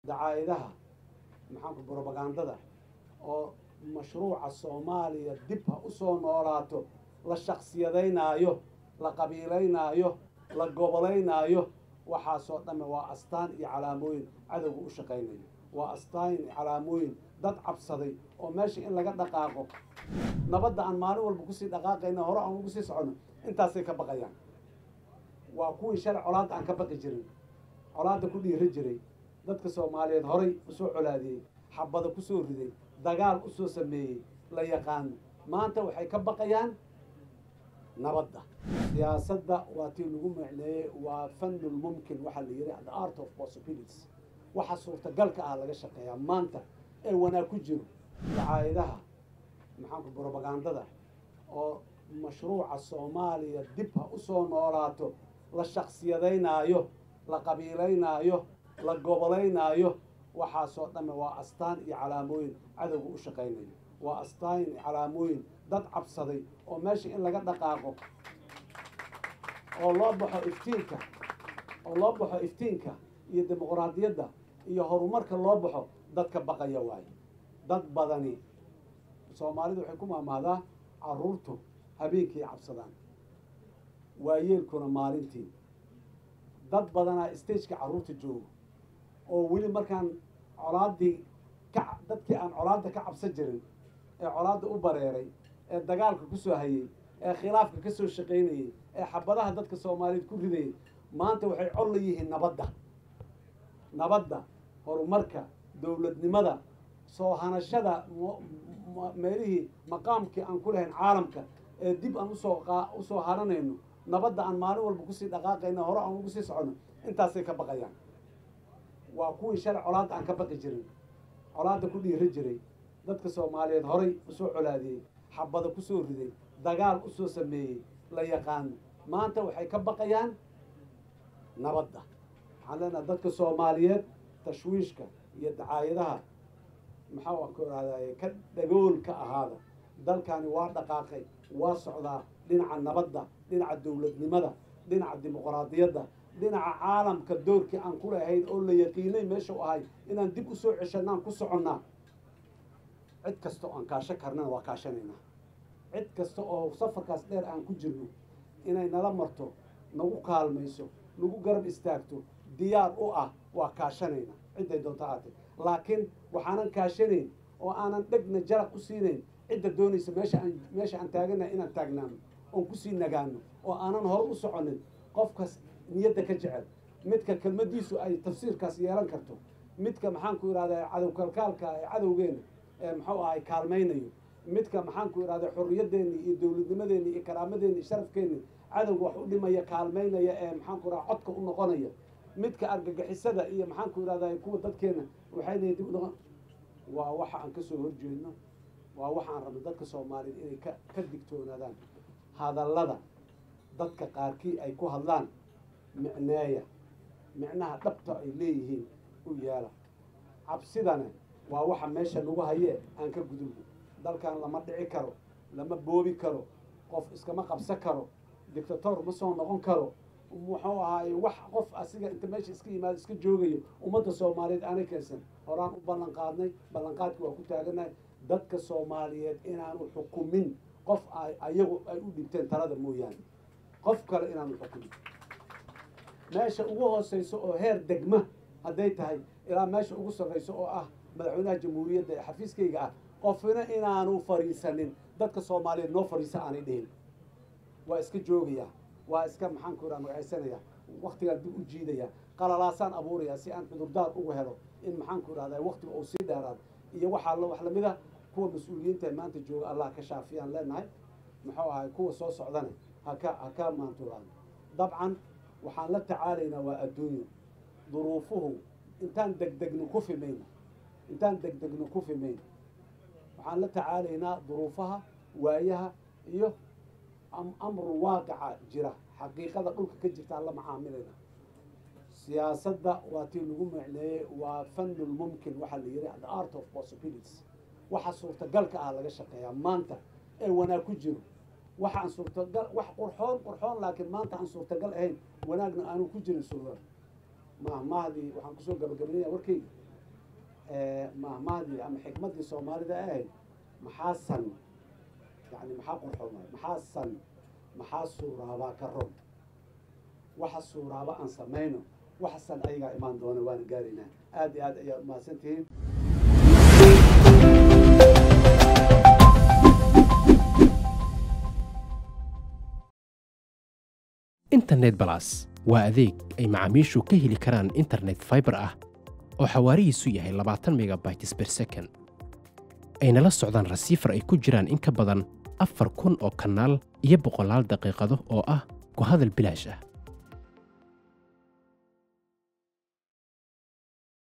dacaayadaha maxaanku brobagandada oo mashruuca soomaaliya dib ha usoo noolaato la shaksiyadaynaayo la qabiilaynaayo la gobolaynaayo waxaasoo dhamme waa astaan iyo calaamooyin cadowga u shaqaynayo waa astaan iyo calaamooyin dad cabsaday oo meesha in laga dhaqaaqo nabadda aan maalin walba kusii dhaqaaqayna hore aan ugu sii soconno intaasay ka baqayaan waa kuwii shalay colaadda aan ka baqi jirin colaadda ku dhiiri jiray dadka soomaaliyeed horay usoo colaadiyey xabada kusoo riday dagaal usoo sameeyey la yaqaano maanta waxay ka baqayaan nabadda siyaasadda waa tii lagu macneeyey waa fanul mumkin waxaa la yidhi the art of possibilities waxa suurtagalka ah laga shaqeeyaa maanta ee wanaag ku jiro dacaayadaha maxaanku brobagandada oo mashruuca soomaaliya dib ha usoo noolaato la shaksiyadaynaayo la qabiilaynaayo la gobolaynaayo waxaasoo dhamme waa astaan iyo calaamooyin cadowga u shaqaynayo waa astaan iyo calaamooyin dad cabsaday oo meesha in laga dhaqaaqo oo loo baxo iftiinka oo loo baxo iftiinka iyo dimuqraadiyadda iyo horumarka loo baxo dadka baqaya waayo dad badani soomaalidu waxay ku maamahdaa caruurtu habeenkii cabsadaan waayeelkuna maalintii dad badanaa stageka carruurta joogo oo weli markaan colaaddii ka dadkii aan colaadda ka cabsan jirin ee colaadda u bareeray ee dagaalka kusoo hayay ee khilaafka ka soo shaqaynayay ee xabadaha dadka soomaaliyeed ku ridayay maanta waxay col la yihiin nabadda nabadda horumarka dowladnimada soo hanashada meelihii maqaamkii aan ku lahayn caalamka ee dib aan usoo usoo haranayno nabadda aan maalin walba kusii dhaqaaqayna hore aan ugu sii soconno intaasay ka baqayaan waa kuwii shalay colaadda aan ka baqi jirin colaadda ku dhiiri jiray dadka soomaaliyeed horay usoo colaadiyey xabada kusoo riday dagaal usoo sameeyey la yaqaano maanta waxay ka baqayaan nabadda waxaan leenaha dadka soomaaliyeed tashwiishka iyo dacaayadaha maxaa ku ihahdaye ka dhagool ka ahaada dalkani waa dhaqaaqay waa socdaa dhinaca nabadda dhinaca dowladnimada dhinaca dimuqraadiyadda dhinaca caalamka doorkii aan ku lahayn oo la yaqiinay meesha u ahay inaan dib usoo ceshanaan ku soconnaa cid kasta oo aan kaasho karnana waa kaashanaynaa cid kasta oo safarkaas dheer aan ku jirno inay nala marto nagu kaalmayso nagu garab istaagto diyaar u ah waa kaashanaynaa cidday doonta aatay laakiin waxaanan kaashanayn oo aanan dhegna jaraq u siinayn cidda doonaysa meesha aan meesha aan taaganahay inaan taagnaano oon kusii nagaano oo aanan hore u soconin qofkas niyadda ka jecel midka kelmadiisu ay tafsiirkaas yeelan karto midka maxaanku ihahda cadow kalkaalka ee cadowgeena ee muxuu ahay kaalmaynayo midka maxaanku ihahda xorriyadeenni iyo dowladnimadeenni iyo karaamadeenni iyo sharafkeenni cadowga wax u dhimaya kaalmaynaya ee maxaanku ihahda codka u noqonaya midka argagixisada iyo maxaanku ihahda kuwa dadkeena waxay leeyihin dib u noqon waa waxa aan kasoo horjeedno waa waxaan rabno dadka soomaaliyeed inay ka ka digtoonaadaan hadallada dadka qaarkii ay ku hadlaan micneeya micnaha dhabta ay leeyihiin u yeela cabsidana waa waxa meesha nagu hayee aan ka gudubno dalkan lama dhici karo lama boobi karo qof iskama qabsan karo dictator ma soo noqon karo muxuu ahaaye wax qof asiga inta meesha iska yimaado iska joogayo ummadda soomaaliyeed aanay keensan horaan u ballan qaadnay ballanqaadki waa ku taaganahay dadka soomaaliyeed inaanu xukumin qof ay ayagu ay u dhibteen talada mooyaane qof kale inaanu xukumin meesha ugu hooseyso oo heer degma hadday tahay ilaa meesha ugu sarreyso oo ah madaxweynaha jamhuuriyadda ee xafiiskayga ah qofna inaanu fariisanin dadka soomaaliyeed noo fariisa aanay dhihin waa iska joogayaa waa iska maxaanku iraa magacaysanaya waktigaan dib u jiidaya qalalaasaan abuuraya si aan cudurdaar ugu helo in maxaanku irahda waktiga uu sii dheeraado iyo waxaa wax lamida kuwa mas-uuliyiinta maanta jooga allah ka shaafiyaan leenahay muxuu ahay kuwa soo socdane haka haka maantulaan dabcan waxaan la tacaalaynaa waa adduunyo duruufuhu intaan degdegno ku fimayno intaan degdegno ku fimayno waxaan la tacaalaynaa duruufaha waayaha iyo amru waaqica jira xaqiiqada dhulka ka jirtaan la macaamilayna siyaasadda waa tii lagu macneeyey waa fanul mumkin waxaa la yidhi the art of possibilities waxa suurtagalka ah laga shaqeeyaa maanta ee wanaag ku jiro waxaan suurtagal wax qurxoon qurxoon laakiin maanta aan suurtagal ahayn wanaagna aanu ku jirin suura ma mahdii waxaan kusoo gabagabaynaya warkayga mahmaadii ama xikmaddii soomaalida ahayd maxaa san yani maxaa qurxoon waay maxaa san maxaa suuraabaa ka ron waxa suuraaba aan samayno waxa san ayagaa imaan doona waana gaaraynaa aad iyo aad ayaad umahadsantihiin internet balas waa adeeg ay macaamiishu ka heli karaan internet fiber ah oo xawaarihiisu yahay labaatan megabytes per second ayna la socdaan rasiifar ay ku jiraan in ka badan afar kun oo kanaal iyo boqolaal daqiiqado oo ah ku hadal bilaash ah